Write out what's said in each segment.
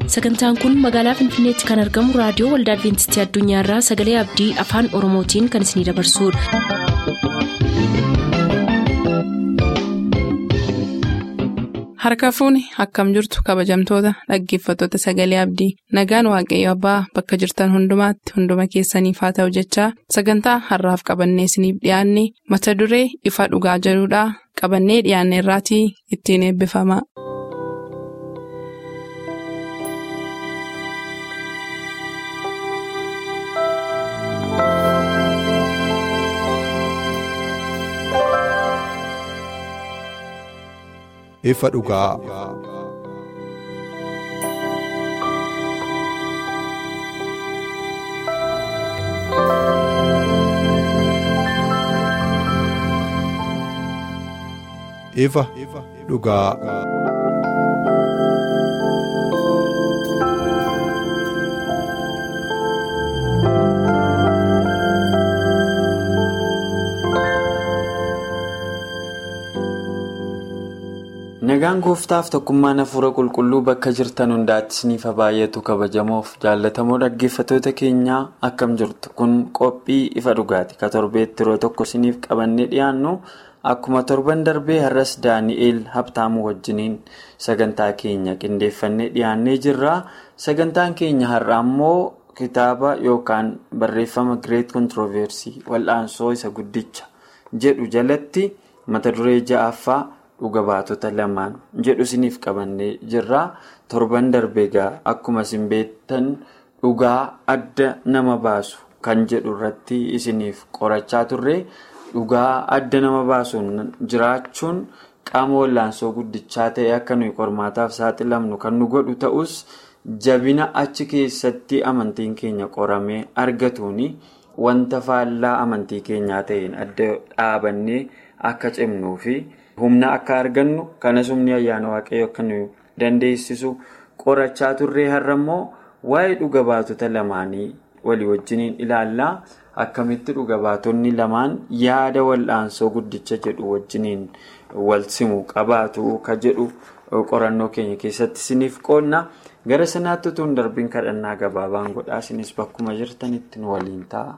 sagantaan kun magaalaa finfinneetti kan argamu raadiyoo waldaa adventistii addunyaarraa sagalee abdii afaan oromootiin kan isinidabarsudha. harka fuuni akkam jirtu kabajamtoota dhaggeeffattoota sagalee abdii nagaan waaqayyo abbaa bakka jirtan hundumaatti hunduma keessaniif haa ta'u jechaa sagantaa harraaf qabannee isiniif dhiyaanne mata duree ifa dhugaa jedhudhaa qabannee dhiyaanne irraatii ittiin eebbifama. ifa dhugaa. ifa dhugaa. Nagaan gooftaaf tokkummaan hafuura qulqulluu bakka jirtan hundaatti isiniif baay'atu kabajamoof jaallatamoo dhaggeeffattoota keenyaa akkam jirtu kun qophii ifa dhugaati ka torbeetti yeroo tokko isiniif qabannee dhiyaannu akkuma torban darbee har'as daani'eel habtaamuu wajjiniin sagantaa keenya qindeeffannee dhiyaannee jirra sagantaan keenya har'a ammoo kitaaba yookaan barreeffama gireet kontirooversii wal'aansoo isa guddicha jedhu jalatti mata duree ja'affaa. dhuga baatota lamaan jedhu isiniif qabannee jirra torban darbee egaa akkuma isin beektan dhugaa adda nama baasu kan jedhu irratti isiniif qorachaa turre dhugaa adda nama baasuun jiraachuun qaama wal'aansoo guddichaa ta'e akka nuyi qormaataaf saaxilamnu kan nu godhu ta'us jabina achi keessatti amantiin keenya qoramee argatuuni wanta faallaa amantii keenyaa ta'een adda dhaabannee akka cimnuufi. humna akka argannu kanas humni ayyaana waaqayyo akka nu dandeessisu qorachaa turree har'a immoo waa'ee dhuga baatota lamaanii walii wajjiniin ilaallaa akkamitti dhuga baatonni lamaan yaada wal'aansoo guddicha jedhu wajjiniin wal simu qabaatu ka jedhu qorannoo keenya keessatti isiniif qoonna gara sanaatti utuu hin darbiin kadhannaa gabaabaan godhaa isinis bakkuma jirtanitti nu waliin ta'a.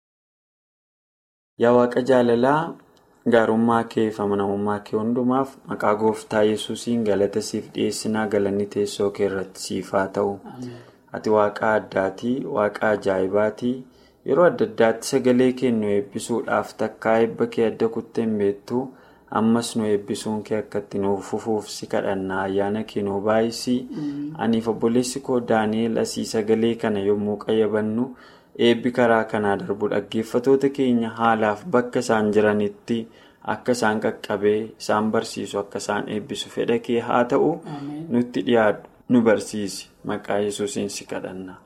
yaa waaqa jaalalaa. gaarummaa kee fi amanamummaa kee hundumaaf maqaa gooftaa yesuusiin galata siif dhiyeessinaa galanni teessoo kee irratti siif haa ta'u ati waaqa addaatii waaqa ajaa'ibaatii yeroo adda addaatti sagalee kee nu eebbisuudhaaf takkaa eebba kee adda kutteen beektu ammas nu eebbisuun kee akka itti nuuf fufuuf si kadhannaa ayyaana kee nu baay'isii aniif obboleessi koo daani'eel asii sagalee kana yommuu qayyabannu. eebbi karaa kanaa darbu dhaggeeffatoota keenya haalaaf bakka isaan jiranitti akka isaan qaqqabee isaan barsiisu akka isaan eebbisu fedha kee haa ta'u nutti dhiyaadhu nu barsiisi maqaa yesuusiin si kadhanna.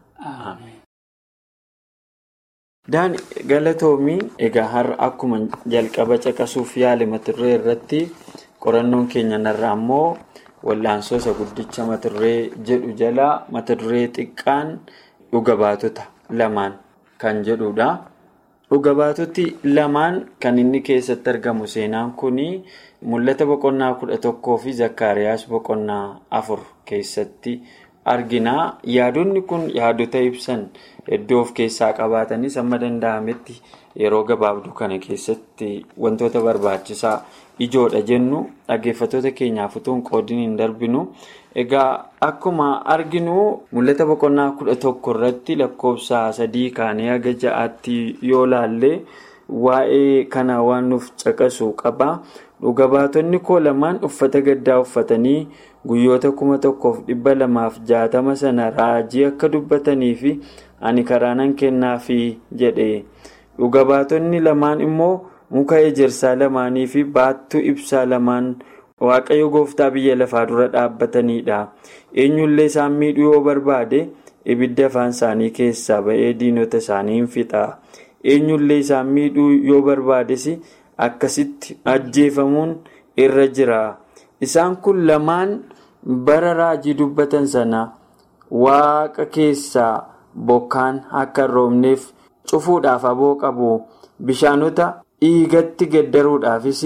Daani galatoomii egaa har'a akkuma jalqaba caqasuuf yaale mata duree irratti qorannoon keenya narraa ammoo wal'aansoo isa guddicha mata duree jedhu jalaa mata duree xiqqaan dhuga baatota. lamaan kan jedhudha. Dhuga baatoti lamaan kan inni keessatti argamu seenaan kuni mul'ata boqonnaa kudha tokkoo fi zakkaariyaas boqonnaa afur keessatti argina. Yaadonni kun yaadota ibsan iddoo of keessaa qabaatanis amma danda'ametti yeroo gabaabduu kana keessatti wantoota barbaachisaa ijoodha jennu dhaggeeffattoota keenyaaf utuu hin qoodin hin darbinu. Egaa akkuma arginu mul'ata boqonnaa kudha tokko irratti lakkoofsa sadii kaanee haga ja'aatti yoo laalle waa'ee kana waan nuuf caqasu qaba. Dhuga baatonni koo lamaan uffata gaddaa uffatanii guyyoota kuma tokkoof dhibba lamaaf jaatama sana raajii akka dubbatanii fi ani karaa nan kennaafi jedhe. Dhuga baatonni lamaan immoo muka ejersaa lamaanii fi baattuu ibsaa lamaan. Waaqayyo gooftaa biyya lafaa dura dhaabbataniidha. Eenyullee isaan miidhuu yoo barbaade ibidda afaan isaanii keessaa ba'ee diinota isaanii hin fixa. Eenyullee isaan miidhuu yoo barbaades akkasitti ajjeefamuun irra jira. Isaan kun lamaan bara raajii dubbatan sana waaqa keessaa bokkaan akka hin roobneef cufuudhaaf aboo qabu bishaanota dhiigatti gaddaruudhaafis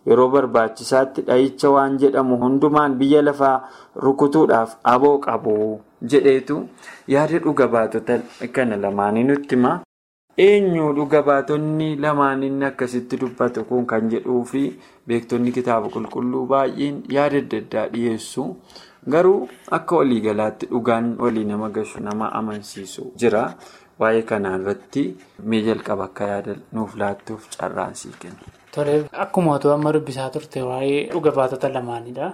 yeroo barbaachisaatti dhahicha waan jedhamu hundumaan biyya lafaa rukutuudhaaf aboo qabu jedheetu yaada dhuga baatota kana lamaanii nutti hima. eenyu dhuga baatonni lamaaniin akkasitti dubbatu kun kan jedhuu fi beektonni kitaaba qulqulluu baay'een yaada adda addaa dhiyeessu garuu akka waliigalaatti dhugaan walii nama gashu nama amansiisu jira waa'ee kanaa irratti mee jalqaba akka yaada nuuf laattuuf carraan sii kenna. Tole akkuma otoo amma dubbisaa turte waa'ee dhuga baatota lamaanidha.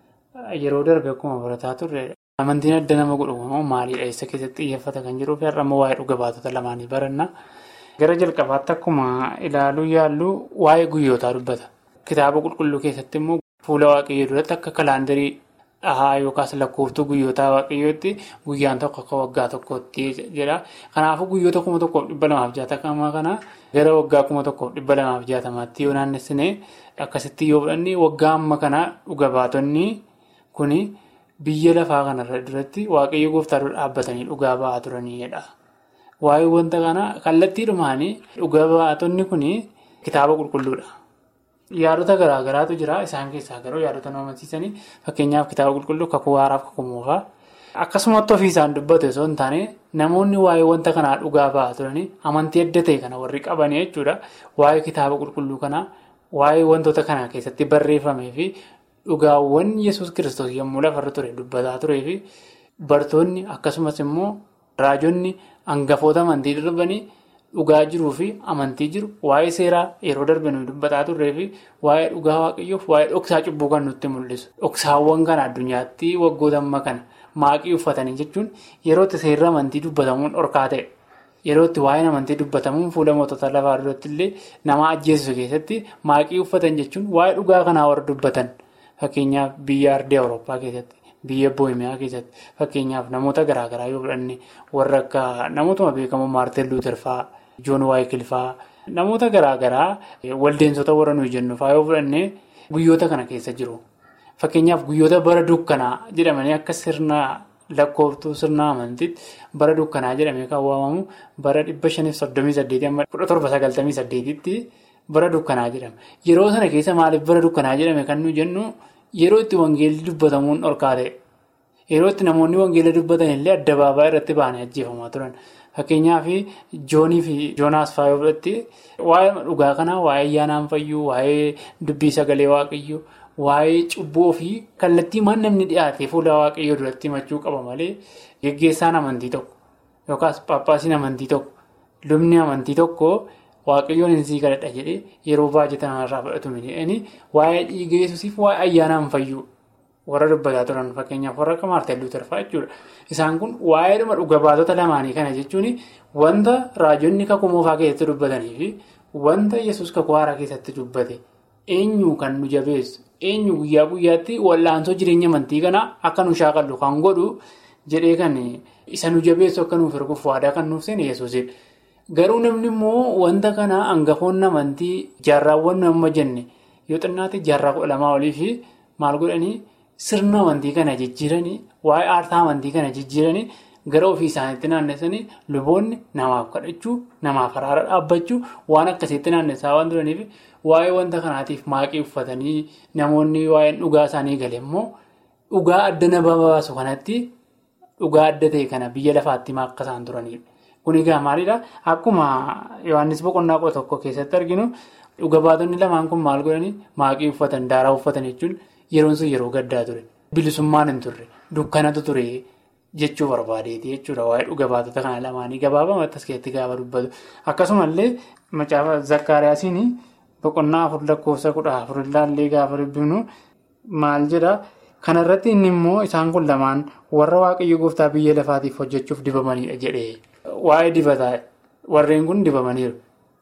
Yeroo darbe akkuma barataa turre amantiin adda nama godhu maalidha eessa keessatti xiyyeeffata kan jiruu fi har'a waa'ee dhuga baatota lamaanii baranna. Gara jalqabaatti akkuma ilaaluu yaallu waa'ee guyyootaa dubbata. Kitaaba qulqulluu keessatti immoo fuula waaqayyoo duratti akka kalaandarii dhahaa yookaas lakkooftuu guyyootaa waaqayyootti guyyaan tokko akka waggaa tokkootti jedha. Kanaafuu guyyoota kuma tokkoof dhibba lamaaf jaatama kana gara waggaa kuma tokkoof dhibba lamaaf jaatamaatti yoo naannessine akkasitti yoo fudhanne waggaa amma kana dhuga baatonni kuni biyya lafaa kanarra duratti waaqayyo gooftaa dura dhaabbatanii dhugaa ba'aa turanidha. Waa'ee wanta kana kallattiidhumaan dhuga baatonni kun kitaaba qulqulluudha. Yaadota garaa garaatu jira. Isaan keessaa garuu yaadota nama amansiisanii fakkeenyaaf kitaaba qulqulluu kakuu haaraaf kakuu moofaa. Akkasumatti ofii isaan dubbatu osoo hin taane namoonni waa'ee wanta kanaa dhugaa ba'aa turanii amantii adda ta'e kana warri qabanii jechuudha. Waa'ee kitaaba qulqulluu kanaa waa'ee wantoota kanaa keessatti barreeffamee fi dhugaawwan yesus kiristoos yommuu lafarra ture dubbataa turee fi bartoonni akkasumas immoo raajonni hangafoota amantii darbanii dhugaa jiruu fi amantii jiru waa'ee seeraa yeroo darbe nuyi dubbataa turree fi waa'ee dhugaa waaqayyoof waa'ee dhoksaa cubbuu kan nutti mul'isu. Dhoksaawwan kana addunyaatti waggoota amma kana maaqii uffatanii jechuun yeroo itti seerri amantii dubbatamuun dhorkaa ta'e. Yeroo itti waa'een amantii dubbatamuun fuula mootota lafaa duratti illee nama ajjeesisu keessatti maaqii uffatan jechuun waa'ee dhugaa kanaa warra dubbatan. Fakkeenyaaf biyya ardii Awurooppaa keessatti, biyya Booyimiyaa keessatti fakkeenyaaf namoota garaagaraa yoo fudhanne warra akka namootuma beekamoo Maartiin Luuter fa'aa, Joon Waayikil fa'aa namoota garaagaraa waldeensota warra nuyi jennu fa'aa yoo fudhanne guyyoota kana keessa jiru. Fakkeenyaaf guyyoota bara dukkanaa jedhamanii akka sirna lakkooftuu sirna amantiitti bara dukkanaa jedhamee kan waamamu bara dhibba shaniif soddomii saddeetii amma kudha torba sagaltamii saddeetitti. Bara dukkanaa jedhama. Yeroo sana keessa maaliif bara dukkanaa jedhame kan nuyi jennu yeroo itti wangeelli dubbatamuun dhorkaa ta'e. Yeroo itti namoonni wangeela dubbatan illee addabaabaa irratti ba'anii ajjeefamaa turan. Fakkeenyaaf Joonii fi Joonaas fa'aa irratti waa'ee dhugaa kanaa, waa'ee ayyaanaan fayyuu, waa'ee dubbii sagalee waaqayyoo, waa'ee cubbuu fi kallattii maan namni dhiyaate fuula waaqayyoo duratti himachuu qaba malee geggeessaan amantii tokko yookaas paappaasiin amantii tokko, lubni amantii tokko. Waaqayyoon hin sii kadhadha jedhee yeroo baay'ee irraa fudhatu miidhaganii waa'ee dhiiga yesuusiif waa'ee ayyaanaan fayyuu warra dubbataa turan fakkeenyaaf warra akka Maartiin Luuter fa'aa jechuudha. Isaan kun waa'ee dhuma dhuga baatota lamaanii kana jechuun wanta raajonni kakuu moofaa keessatti dubbatanii fi wanta yesus kakuu haaraa keessatti dubbate eenyu kan nu jabeessu eenyu guyyaa guyyaatti wal'aansoo jireenya amantii kanaa akka nu shaakallu kan godhu jedhee kan isa nu jabeessu akka nuuf erguuf waadaa kan nuuf seene yesuusidha. Garuu namni immoo wanta kana hangafoonni amantii jaarraawwan amma jenne yoo xinnaatti jaarraa kudha lamaa olii fi maal godhanii sirna amantii kana jijjiiranii waa'ee aartaa amantii kana jijjiiranii gara ofii isaaniitti naannessanii luboonni namaaf kadhachuu namaaf araara dhaabbachuu waan akkasitti naannessaa waan turaniif waa'ee wanta kanaatiif maaqii uffatanii namoonni waa'een dhugaa isaanii gale immoo dhugaa adda nama baasu kanatti dhugaa adda ta'e kana biyya lafaatti akka isaan turanidha. Kun egaa maalidhaa? Akkuma Yohaannis boqonnaa kudha tokko keessatti arginu dhuga baatonni lamaan kun maal godhanii maaqii uffatan daaraa uffatan jechuun yeroon sun yeroo gaddaa ture. Bilisummaan hin turre dukkanatu ture jechuu barbaadeeti jechuudha waa'ee dhuga baatota kana lamaanii gabaabamatti as keessatti gaafa dubbatu. Akkasumallee macaafa Zakkaariyaasiin boqonnaa afur lakkoofsa kudha afur ilaallee gaafa dubbifnu maal jedhaa? Kanarratti inni immoo isaan kun lamaan warra waaqayyo gooftaa biyya lafaatiif hojjechuuf dibamanidha jedhee. Waa'ee dibataa warreen kun dibamaniiru.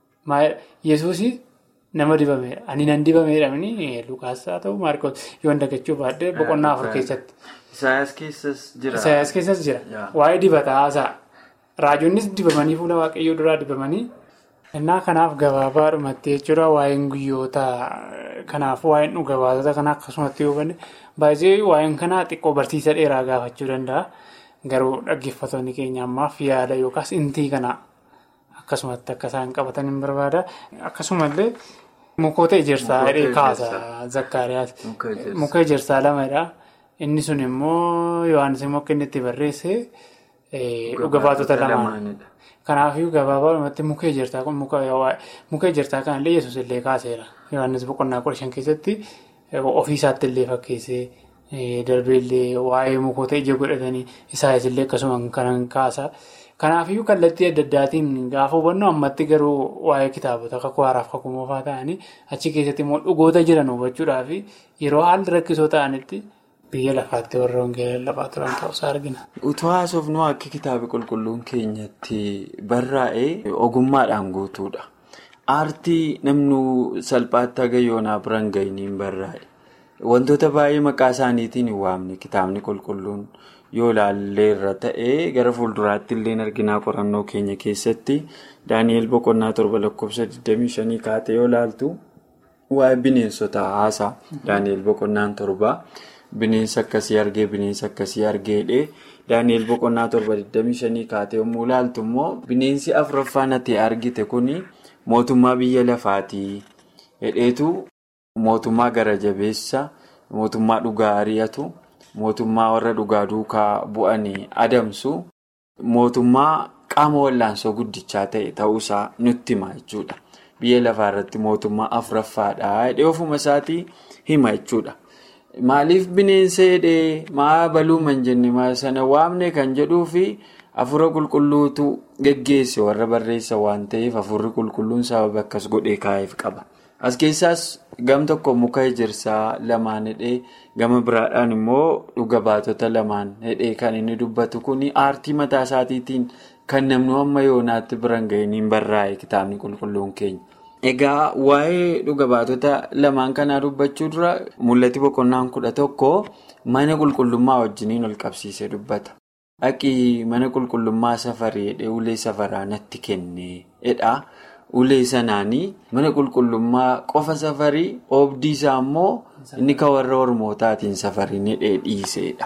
Yesuus nama dibameedha. Ani nan dibameedha inni Lukaas haa ta'u Maarikoos yoo dagachuu baadhee boqonnaa afur keessatti. Isaayaas keessas jira. Isaayaas keessas jira. Waa'ee dibataa haasa'a. Raajonnis dibamanii fuula waaqayyoo duraa dibamanii. Innaa kanaaf gabaabaadhumatti jechuudha waa'een guyyoota kanaaf waa'een dhuga baatota kanaa akkasumatti hubanne baay'ee waa'een kanaa xiqqoo barsiisa dheeraa gaafachuu danda'a. Garuu dhaggeeffattoonni keenya ammaaf yaada yookaas intii kana akkasumatti akka isaan qabatan hin barbaada. Akkasumallee mukoota ejersaa hidhee kaasa zakkaariyaas. Muka ejersaa lamadha. Inni sun immoo Yohaannis immoo akka inni itti barreesse dhuga baatota lamaanidha. Kanaafuu gabaabumatti muka ejersaa kun muka ejersaa kanallee yesus illee kaaseera. Yohaannis boqonnaa kudha shan keessatti ofii isaatti illee fakkeessee darbeellee waa'ee mukoota ija godhatanii isaayis illee akkasuma kan kaasa. Kanaafuu kallattii adda addaatiin gaafa hubannu ammatti garuu waa'ee kitaabota kakuu haaraaf kakuu moofaa ta'anii achi keessatti immoo dhugoota jiran hubachuudhaaf yeroo haalli rakkisoo ta'anitti. Biyya lafaatti warra wangeela lafaa turan ta'uusaa argina. Utuu haasofnu akka kitaaba qulqulluun keenyatti barraa'e ogummaadhaan guutuudha. Aartii namni salphaatti haga yoonaa biraan ga'iniin barraa'e. Wantoota baay'ee maqaa isaaniitiin hin waamne kitaabni qulqulluun yoo ilaallee irra ta'ee gara fuulduraatti illee arginaa qorannoo keenya keessatti Daani'eel boqonnaa torba lakkoofsa 25 kaatee yoo ilaaltu waa'ee bineensota haasaa Daani'eel boqonnaan torbaa. Bineensa akkasii argee bineensa akkasii argeedhe Daani'eel boqonnaa torba 25 kaatee yommuu ilaaltu immoo bineensi afuraffaan ati argite kuni mootummaa biyya lafaatii hedheetu mootummaa gara jabeessa mootummaa dhugaa ari'atu mootummaa warra dhugaa duukaa bu'anii adamsu mootummaa qaama wal'aansoo guddichaa ta'e ta'uusaa nutti hima jechuudha. Biyya lafaa irratti mootummaa afuraffaadha hedhee ofuma isaatii hima jechuudha. Maaliif bineensa hidhee maa baluuma hin jenne sana waamne kan jedhuu fi hafuura qulqulluutu geggeesse warra barreessa waan ta'eef hafuurri qulqulluun sababa akkas godhee kaa'eef qaba. As keessaas gam tokko muka ejersaa lamaan hidhee gama biraadhaan immoo dhuga baatota lamaan hidhee kan inni dubbatu kun aartii mataa isaatiitiin kan namni amma yoonaatti biraan ga'iniin barraa'e kitaabni qulqulluun keenya. Egaa waa'ee dhuga baatota lamaan kanaa dubbachuu dura mul'ati boqonnaan kudha tokko mana qulqullummaa wajjiniin ol qabsiisee dubbata. Dhaqii mana qulqullummaa safarii hidhee ulee safaraa natti kenneedha. Ulee sanaanii mana qulqullummaa qofa safarii oobdii isaa immoo inni kan warra ormootaatiin safarii hidhee dhiiseedha.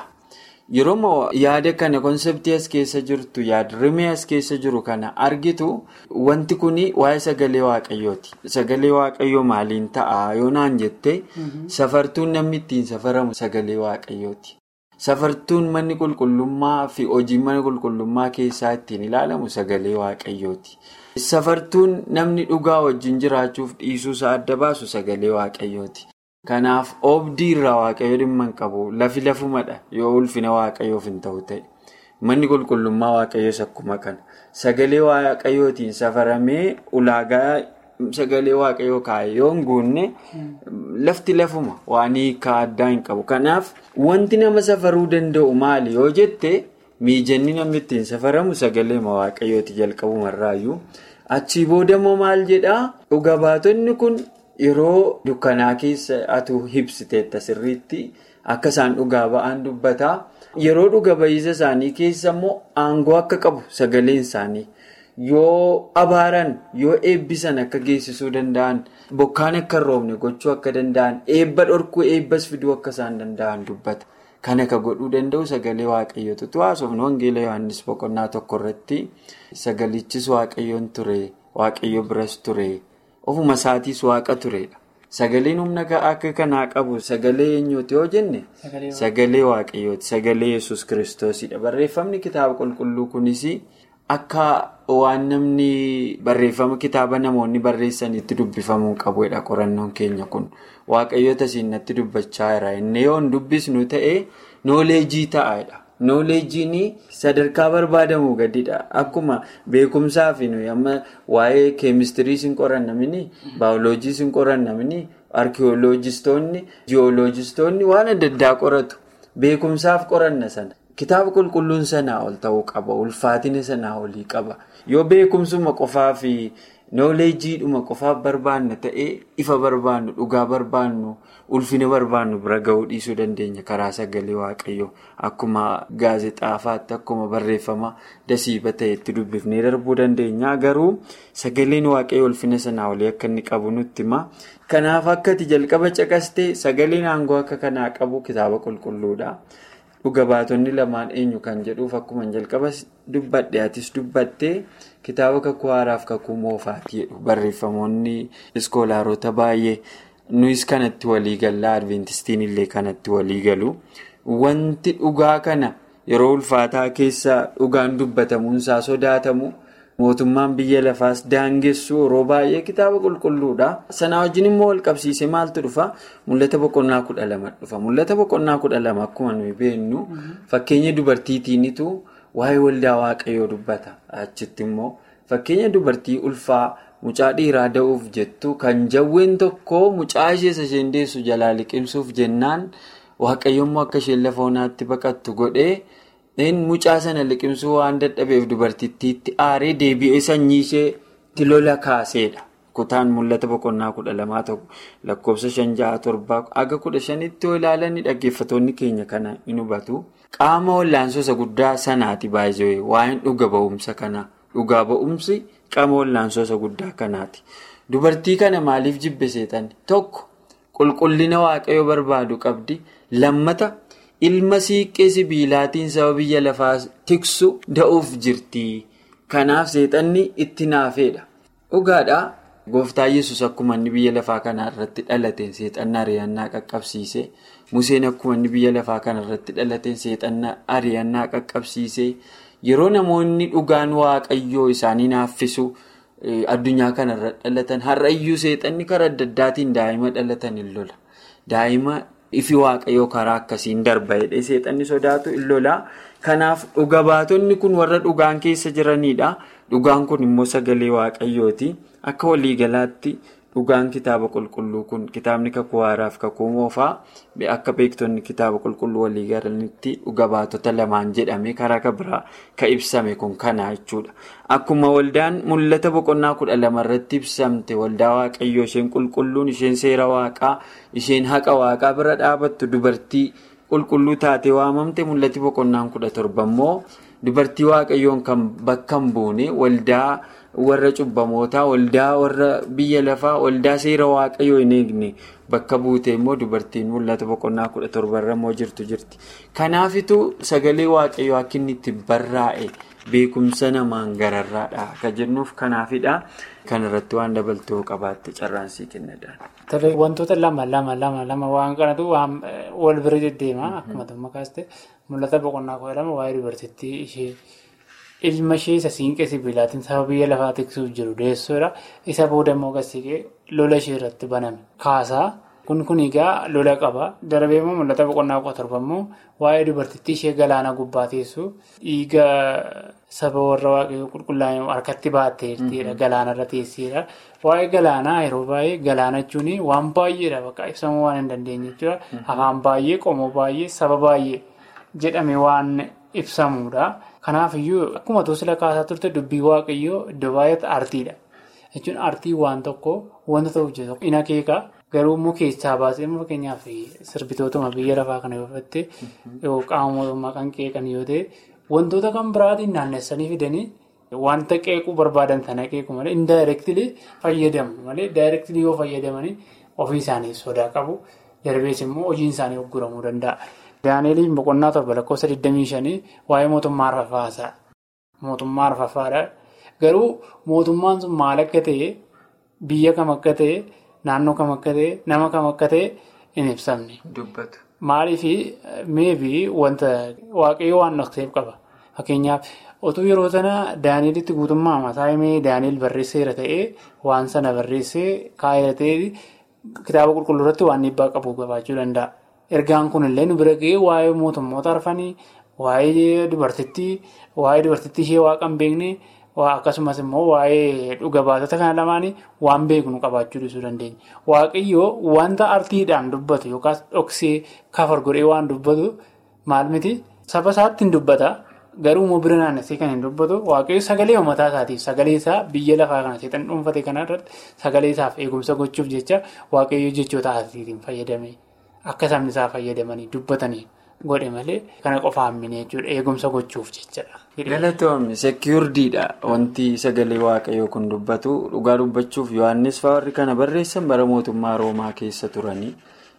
Yeroo yaada kana konseptii as keessa jirtu yaada rimee as keessa jiru kana argitu wanti kun waa'ee sagalee waaqayyooti. Sagalee waaqayyoo maaliin ta'a yoo naan jette safartuun namni ittiin safaramu sagalee waaqayyooti. Safartuun manni qulqullummaa fi hojiin mana qulqullummaa keessaa ittiin ilaalamu sagalee waaqayyooti. Safartuun namni dhugaa wajjin jiraachuuf dhiisuusaa adda baasu sagalee waaqayyooti. Kanaaf oobdii irraa waaqayyo dhimma hin qabu lafi lafumadha yoo ulfina waaqayyoof hin ta'u ta'e manni qulqullummaa waaqayyoos akkuma kana sagalee waaqayyootiin safaramee ulaagaa sagalee waaqayyoo kaa'e yoo hin guunne lafti lafuma waan hiikaa addaa hin qabu kanaaf wanti nama safaruu danda'u maali yoo jette miijanni namni ittiin safaramu sagalee waaqayyooti jalqabumarraayyuu achii boodammoo maal jedhaa dhuga baatonni kun. Yeroo dukkanaa keessa atu hibsiteetta sirriitti akka isaan dhugaa ba'an dubbataa yeroo dhuga ba'iisa isaanii keessa immoo aangoo akka qabu sagaleen isaanii yoo abaaran yoo eebbisan akka geessisuu danda'an bokkaan akka hin roobne gochuu akka danda'an eebba dhorkuu eebbas fiduu akka isaan danda'an dubbata. Kan akka godhuu danda'u sagalee waaqayyootu haasofnu wangeela Yohaannis boqonnaa tokko irratti sagalichis waaqayyoon ture waaqayyo biras ture. Ofuma isaatiis waaqa turedha. Sagaleen humna akka kanaa qabu sagalee eenyuuti yoo jenne sagalee waaqayyooti. Sagalee yesus kiristoosidha. Barreeffamni kitaaba qulqulluu kunis akka waan namni barreeffama kitaaba namoonni barreessanitti dubbifamuu qabudha qorannoon keenya kun. Waaqayyoota siinatti dubbachaa jira. Inni yoo hin dubbisnu ta'e nooleejii ta'edha. Nooleejiin sadarkaa barbaadamu gadidha. Akkuma beekumsaa fi nuyi amma waa'ee keemistiriis hin qorannamini, baayoloojiis hin qorannamini, arkiyooloojistoonni, jiyooloojistoonni waan adda addaa qoratu. Beekumsaaf qoranna sana. Kitaaba qulqulluun sanaa ol ta'uu qaba. Ulfaatina sanaa olii qaba. Yoo beekumsuma qofaa fi nooleejiidhuma qofaaf barbaanna ta'ee ifa barbaannu, dhugaa barbaannu. ulfina barbaannu bira ga'uu dhiisuu dandeenya karaa sagalee waaqayyoo akkuma gaazexaafaatti akkuma barreeffama dasiiba ta'etti dubbifnee darbuu dandeenya garuu sagaleen waaqayyoo ulfina sanaa olii akka inni qabu nutti hima kanaaf akkati jalqaba caqastee sagaleen aangoo akka kanaa qabu kitaaba qulqulluudha dhuga baatonni lamaan eenyu kan jedhuuf akkuma jalqaba dubbadhe atis dubbattee kitaaba kakuu haaraaf kakuu moofaati jedhu barreeffamoonni iskoolaarota baay'ee nuyis kanatti walii gallaa adventistiin illee kanatti walii galu wanti dhugaa kana yeroo ulfaataa keessa dhugaan dubbatamuunsaa sodaatamu. mootummaan biyya lafaas daangessu yeroo baay'ee kitaaba qulqulluudha sanaa wajjin immoo wal qabsiisee maaltu dhufa mul'ata boqonnaa kudha lama dhufa mul'ata boqonnaa kudha lama akkuma nuyi beeknu fakkeenya dubartiitiinitu waa'ee waldaa waaqayyoo dubbata achitti immoo fakkeenya dubartii ulfaa mucaa dhiiraa da'uuf jettu kan jawween tokko mucaa ishees isheen deessu jalaa liqimsuuf jennaan waaqayyoommoo akka isheen lafa onaatti baqattu godhee. mucaa sana liqimsuu waan dadhabeef dubartittiitti aaree deebi'ee sanyii isheetti lola kaaseedha. Kutaan mul'ata boqonnaa kudha lamaa tokko lakkoofsa shan ja'a torbaa aga kudha shanitti yoo ilaalan dhaggeeffatoonni keenya kana hin hubatu. Qaama wallaansoo guddaa sanaati baay'ee waa'een dhuga ba'umsa kanaa. Dhugaa ba'umsi qaama wallaansoo guddaa kanaati. Dubartii kana maaliif jibbe seexanni? Tokko qulqullina waaqayyoo barbaadu qabdi. Lammata. ilma siiqqee sibiilaatiin saba biyya lafaa tiksu da'uuf jirti kanaaf seexanni itti naafeedha dhugaadhaa gooftaa yesus akkuma inni biyya lafaa kana irratti dhalateen seexanna ari'annaa qaqqabsiise museen akkuma inni biyya lafaa kana irratti dhalateen seexanna ari'annaa qaqqabsiise yeroo namoonni dhugaan waaqayyoo isaanii naaffisu addunyaa kana irra dhalatan har'ayyuu seexanni karaa adda addaatiin daa'ima dhalatan hin lola daa'ima. ifi waaqayyoo karaa akkasiin darba jedhee seexanni sodaatu in lolaa kanaaf dhuga baatonni kun warra dhugaan keessa jiranidha dhugaan kun immoo sagalee waaqayyooti akka waliigalaatti dhugaan kitaaba qulqulluu kun kitaabni kakuu haaraaf kakuu moofaa akka beektonni kitaaba qulqulluu waliigalanitti dhuga baatota lamaan jedhame karaa biraa ka ibsame kun kana jechuudha akkuma waldaan mul'ata boqonnaa kudha lama irratti ibsamte waldaa waaqayyoo isheen qulqulluun isheen seera waaqaa isheen haqa waaqaa bira dhaabattu dubartii qulqulluu taatee waamamte mul'ati boqonnaan kudha torba immoo dubartii waaqayyoon kan bakka hin buune waldaa. warra cubbamootaa waldaa warra biyya lafaa waldaa seera waaqayyoo hin eegne bakka buute immoo dubartiin mul'ata boqonnaa kudha torbarra immoo jirtu jirti kanaafitu sagalee waaqayyoo akka inni itti barraa'e beekumsa namaan gararraadha akka jennuuf kanaafidha kanarratti waan dabaltoo qabaatte carraansii kennadhaan. wantoota lama lama lama lama waan kanatu wal bira deddeema akkuma tumma kaaste mul'ata boqonnaa kudha lama waa'ee dubartittii ishee. ilma ishee isa siinqee sibiilaatiin saba biyya lafaa tiksuuf jiru deessuudha. Isa booda immoo gassiqee lola ishee irratti baname. Kaasaa kun kun egaa lola qaba. Darbee immoo mul'ata boqonnaa kudha torba immoo waa'ee dubartittii ishee galaana gubbaa teessu dhiiga saba warra waaqayyoo qulqullaa'ee harkatti baatteettiidha. Galaana irra teesseedha. Waa'ee galaanaa yeroo baay'ee galaana jechuun waan baay'eedha bakka ibsamuu waan hin dandeenye jechuudha. Afaan baay'ee, qomoo baay'ee, saba baay'ee jedhame waan ibsamudha. Kanaafiyyuu akkuma tosila kaasaa turte dubbii waaqayyoo iddoo baay'eetti aartiidha. Jechuun aartii waan tokko wanta ta'uuf jiru in akeeka garuu immoo keessaa baasee fakkeenyaaf sirbitootuma biyya lafaa kana yoo fudhatte qaama mootummaa kan qeeqan yoo ta'e wantoota kan biraatiin naannessanii fidanii wanta qeequu barbaadan sana qeequ malee indaayireektilii fayyadamu malee daayireektilii yoo fayyadamanii ofii isaanii sodaa qabu darbees immoo hojiin isaanii ogguramuu danda'a. Daani'eliin boqonnaa torba lakkoofsa 25 waa'ee mootummaa arfafaasaa. Mootummaa arfafaadha. Garuu mootummaan sun maal akka ta'e biyya kam akka ta'e naannoo kam akka ta'e nama kam akka ta'e hin ibsamne. Dubbatu. Maaliif meebii wanta waaqayyoo waan dhokseef qaba. Fakkeenyaaf otuu yeroo sana Daani'elitti guutummaa mataa himee Daani'el barreesseera ta'ee waan sana barreessee kaa'eera ta'ee kitaaba qulqulluu irratti waan dhiibbaa qabu qabaachuu danda'a. Ergaan kunillee nu bira ga'ee waa'ee mootummoota arfanii, waa'ee dubartittii, waa'ee dubartittii ishee waaqa hin beekne, akkasumas immoo waa'ee dhuga baatota kana lamaanii waan beeknu qabaachuu dhiisuu dandeenya. Waaqayyoo wanta artiidhaan dubbatu yookaas dhoksee kafar godhee waan dubbatu maal miti saba isaatti hin dubbata. Garuu immoo bira naannessee kan hin dubbatu waaqayyo sagalee uummataa isaatiif sagalee isaa biyya lafaa kana seexan dhuunfate kana irratti sagalee isaaf eegumsa gochuuf jecha waaqayyo jechoota artiitiin fayyadame. Akka sabni isaa fayyadamanii dubbatanii godhe malee kana qofaa hammine jechuudha eegumsa gochuuf jechadha. Galatoomni seekiyurdiidha wanti sagalee waaqayyoo kun dubbatu dhugaa dubbachuuf yohannis warri kana barreessan bara mootummaa roomaa keessa turanii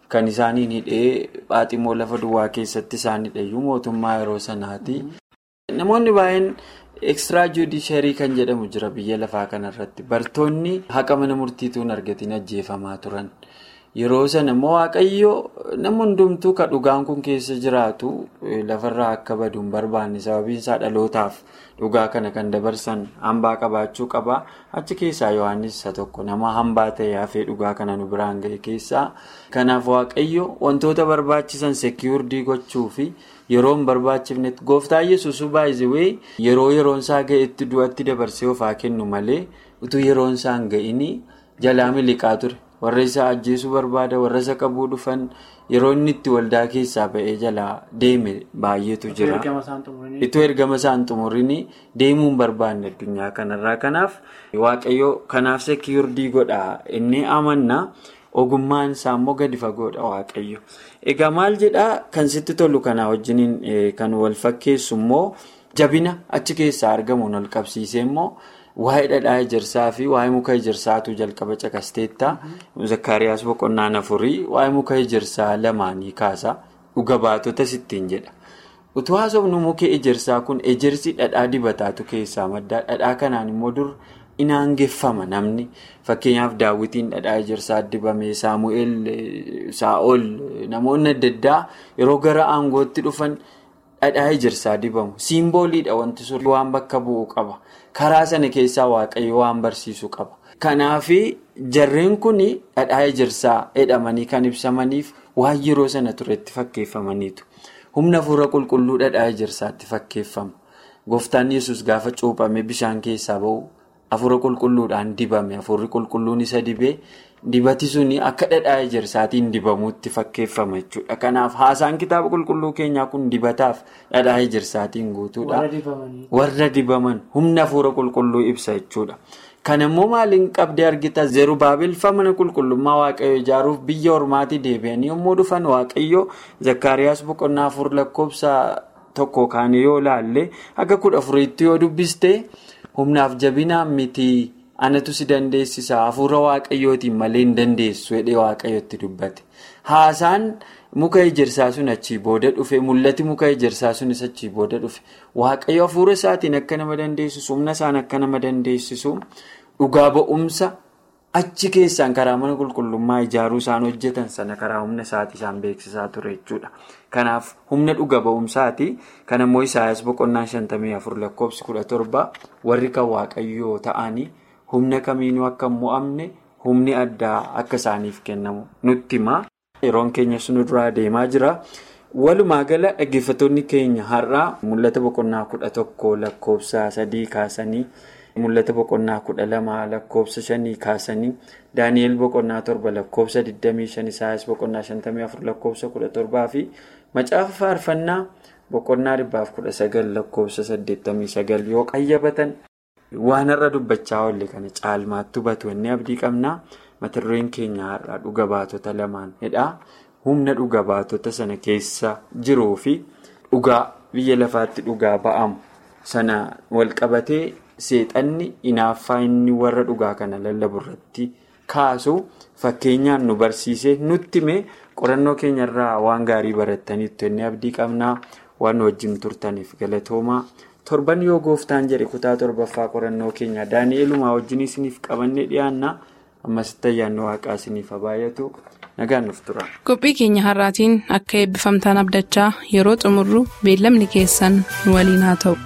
kan isaaniin hidhee Phaaximoo lafa duwwaa keessatti isaan hidheeyyuu mootummaa yeroo sanaati. Namoonni baay'een ekstiraa juudisharii kan jedhamu jira biyya lafaa kanarratti bartoonni haqa mana murtiituun argatiin ajjeefamaa turan. Yeroo sana immoo waaqayyo nama hundumtuu ka dhugaan kun keessa jiraatu lafarraa akka badu hin barbaanne sababiin isaa dhalootaaf dhugaa kana kan dabarsan hambaa qabaachuu qaba. Achi keessaa Yohaannis isa tokko nama hambaa ta'e hafee dhugaa kana nu biraan ga'e keessaa. Kanaaf waaqayyo wantoota barbaachisan seekiyurdii gochuu fi yeroo hin barbaachifnetti gooftaa yesuus baay'ee yeroo yeroon isaa ga'etti du'atti dabarsee ofaa kennu malee utuu yeroon isaa hin ga'ini jalaa miliqaa ture. warra isa ajjeesuu barbaada warra isa qabuu dhufan yeroo inni itti waldaa keessaa ba'ee jalaa deeme baay'eetu jira. Itoo ergama isaan xumurini deemuu hin barbaanne addunyaa kanarraa kanaaf waaqayyo kanaaf seekiyurdii godha inni amanna ogummaan isaa immoo gadi fagoodha waaqayyo. Egaa maal jedhaa kan sitti tolu kanaa wajjiniin kan wal fakkeessu immoo jabina achi keessaa argamuun ol qabsiisee immoo. Waa'ee dhadhaa ejersaa fi waa'ee muka ejersaatu jalqaba caqasteetta. Zakkaariyaas boqonnaan afurii waa'ee muka ejersaa lamaanii kaasa. Dhuga baatota sittiin jedha. Utuu haasofnu muki ejersaa kun ejersi dhadhaa dibataatu keessaa madda. Dhadhaa kanaan immoo dur inaangeffama namni. Fakkeenyaaf daawwitiin dhadhaa ejersaa dibame Saamu'eel Saa'ol namoonni adda addaa yeroo gara aangootti dhufan dhadhaa ejersaa dibamu. Siimbooliidha wanti sun waan bakka bu'u qaba. Karaa sana keessaa waaqayyo waan barsiisu qaba. Kanaaf jarreen kun dhadhaa ejersaa jedhamanii kan ibsamaniif waan yeroo sana turetti fakkeeffamaniitu. Humna hafuura qulqulluu dhadhaa ejersaatti fakkeeffama. Gooftaan yesus gaafa cuuphamee bishaan keessaa bahu hafuura qulqulluudhaan dibame. Hafuurri qulqulluun isa dibee dibati suni akka dhadhaa ejersaatiin dibamuutti fakkeeffama jechuudha. Kanaaf haasaan kitaaba qulqulluu keenyaa kun dibataaf dhadhaa ejersaatiin guutuudha. Warra dibaman humna hafuura qulqulluu ibsa jechuudha. Kan immoo maaliin qabdee argita Zerubaabel mana qulqullummaa waaqayyo ijaaruuf biyya ormaatii deebi'anii yommuu dhufan waaqayyo Zakkaariyaas boqonnaa afur lakkoofsa tokko kaanii yoo laalle akka kudha afuriitti yoo dubbiste humnaaf jabinaan miti. anatu si dandeessisa hafuura waaqayyootiin malee hin dandeessu jedhee waaqayyotti dubbate haasaan muka ejersaa sun achii booda dhufe mul'ati muka ejersaa sunis achii booda dhufe waaqayyo hafuura isaatiin akka nama dandeessisu humna isaan akka nama dandeessisu dhugaa ba'umsa achi keessaan karaa mana qulqullummaa ijaaruu isaan hojjetan sana karaa humna isaatii isaan beeksisaa ture jechuudha kanaaf humna dhuga ba'umsaati kan ammoo isaayas boqonnaa shantamii afur lakkoofsi kudha torba warri kan waaqayyoo ta'anii. humna kamiinuu akka hin mo'amne humni addaa akka isaaniif kennamu nutti hima. Yeroon keenya sun duraa deemaa jira. Walumaa gala dhaggeeffattoonni keenya har'aa mul'ata boqonnaa kudha tokko lakkoofsa sadii kaasanii mul'ata boqonnaa kudha lama lakkoofsa shanii kaasanii daani'el boqonnaa torba lakkoofsa 25 isaayas boqonnaa 54 lakkoofsa 17 fi macaafa faarfannaa boqonnaa 119 lakkoofsa 89 yoo qayyabatan. Waan har'a dubbachaa oolle kana caalmaatti hubatu inni abdii qabnaa mata dureen keenya har'aa dhuga baatota lamaan jedha. Humna dhuga baatota sana keessa jiruu fi dhugaa biyya lafaatti dhugaa ba'amu sana wal qabatee seexanni inaaffaa inni warra dhugaa kana lallabu irratti kaasu fakkeenyaan nu barsiisee nutti hime qorannoo keenyarraa waan gaarii barattaniitu inni abdii qabnaa waan wajjin turtaniif galatoomaa. torban yoo gooftaan jedhe kutaa torbaffaa qorannoo keenya daani'eelumaa wajjin isiniif qabannee dhiyaanna ammasitti ayyaanni waaqaa isiniif baay'atu nagaan nuuf tura. qophii keenya har'aatiin akka eebbifamtaan abdachaa yeroo xumurru beellamni keessan nu waliin haa ta'u.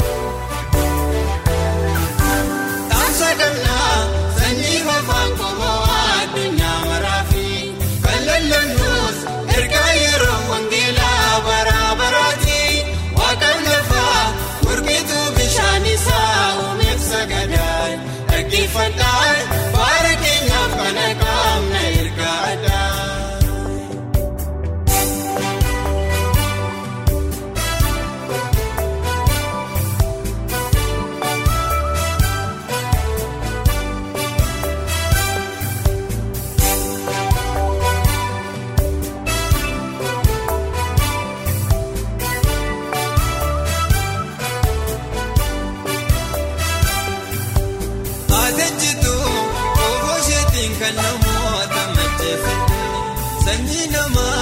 Sanyii namaa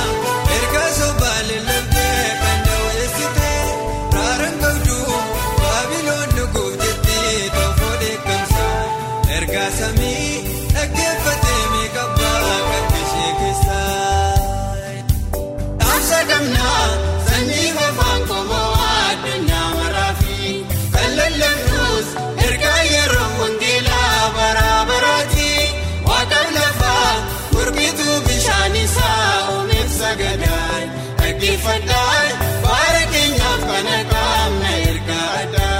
dhaggeeffadhaa baara keenyaaf kana qaamna ergaadha.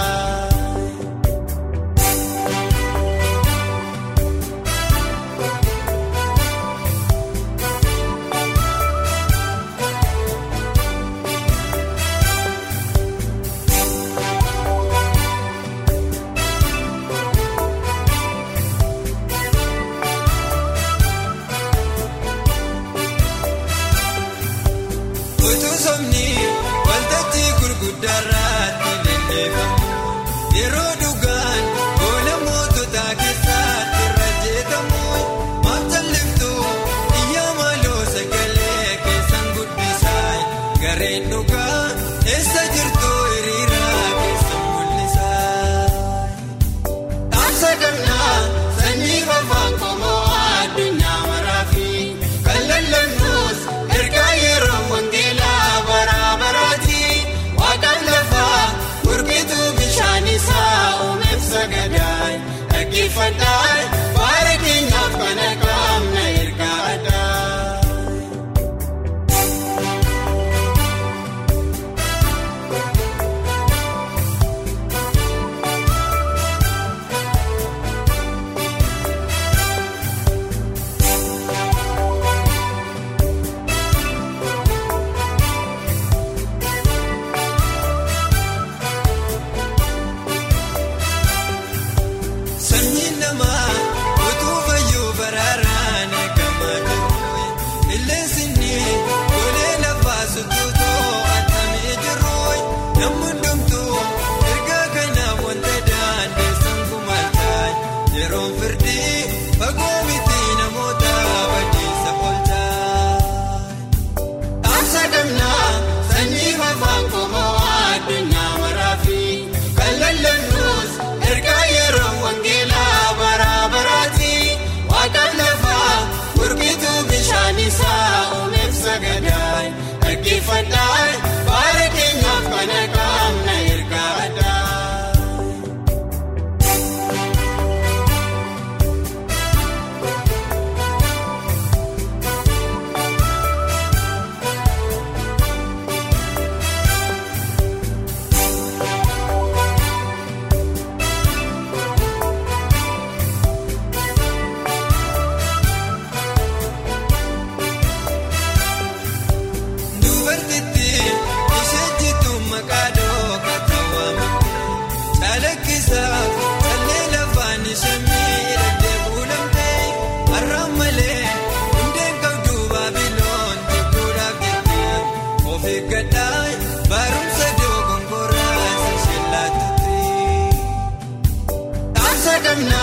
Utuu somni waltajjii gurguddaarratti leellifamu yeroo dhugaan goola moototaa keessatti irra jeetamu maaf jalliftu iyyaa maaloo sagalee keessan guddisaa gareen dhugaa eessa jirtu hiriiraa keessan mul'isaa. Dhaamsa kannaa sanyii fafaan qomoo addunyaa maraafi kan lallannus ergaa yeroo wangeelaa bara baraati waaqaan lafaa gurgituu bishaan isaa uumeef sagadaay dhaggeeffadhaa baara keenyaaf kana qaamna ergaadhaa. Sanyiin namaa utuu fayyuu baraaraan eegamaa jiru. Illeensi inni golee lafaa sutuutoo atamee jiru. Namni hundumtuu ergaa kanaaf wanta daandeessan kumaalchaa. Yeroon firdii fagoo miti namoota badiisa oolchaa. Dhaamsa gamnaa sanyii fafaan qomoo addunyaa maraafi kan lallannus ergaa yeroo wangeelaa bara baraati waaqaan lafaa gurgituu bishaan isaa uumeef sagadaay dhaggeeffadhaa baara keenyaaf kana qaamna ergaadhaa. Dubartitti ishee jitu maqaa dhooqa tawaamte caalakkisaa callee lafaan ishee miidhagdee kuulamtee har'aan malee hundeen qabdu baabiloon jibbuudhaaf jettee of eeggadhaa barumsa doogongoraa ishee laatutti. Dhaamsa gamnaa